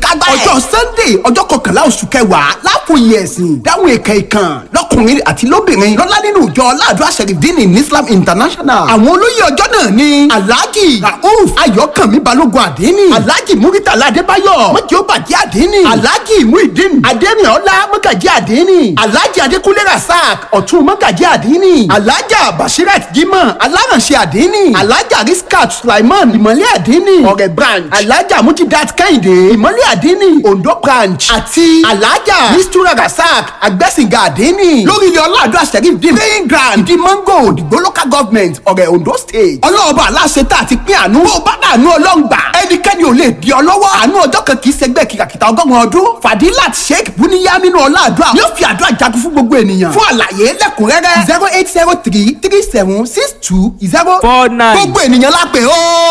àṣekágbá ẹ̀. ọjọ́ sunday ọjọ́ kọkànlá oṣù kẹwàá láfòye ẹ̀sìn dáhùn èkè ìkàn lọ́kùnrin àti lóbìnrin lọ́lá nínú ìjọ aládùá sẹ̀rìndínì ní islam international. àwọn olóyè ọjọ́ náà ni alhaji rauf ayọ̀kànmí balógun àdínì alhaji muritala adébáyọ̀ mọ̀jọ́ bàjẹ́ àdínì alhaji muhideen adẹ́rìnọ́lá mọ́gàjí àdínì alhaji adékúnlé rasaq ọ̀tún mọ́gàjí àdínì alhaja bashirat jimoh alárànṣẹ́ àdínì alhaja riskat sulaiman ìmọ̀lẹ́ àdínì ọ̀rẹ́ branch alhaja mujidat kẹ́hìndé ìmọ̀lẹ́ àdínì ondo branch àti alhaja mistura rasaq agbẹ́sìngà àdínì lórí ilé ọlọ́àdúrà sẹ́rí dín praying ground di mango òdìgbò local government ọ̀rẹ́ ondo state ọlọ́ọ̀bà aláṣẹ tá a ti pín àánú bó bá dànù ọlọ́ngbà ẹnikẹ́ni ò lè di ọ lọ́wọ́ àánú ọjọ́ kan kì í ṣẹgbẹ́ kìkàkìtà ọgọ́rùn-ún ọdún fadilat sheikh buniyaminu ọlọ́àdúrà yóò fi àdúrà jagun fún gbogbo ènìyàn fún àlàyé lẹ́kùnrẹ́rẹ́ zero eight zero three three seven six two zero four nine. gbogbo ènìyàn lápè ó.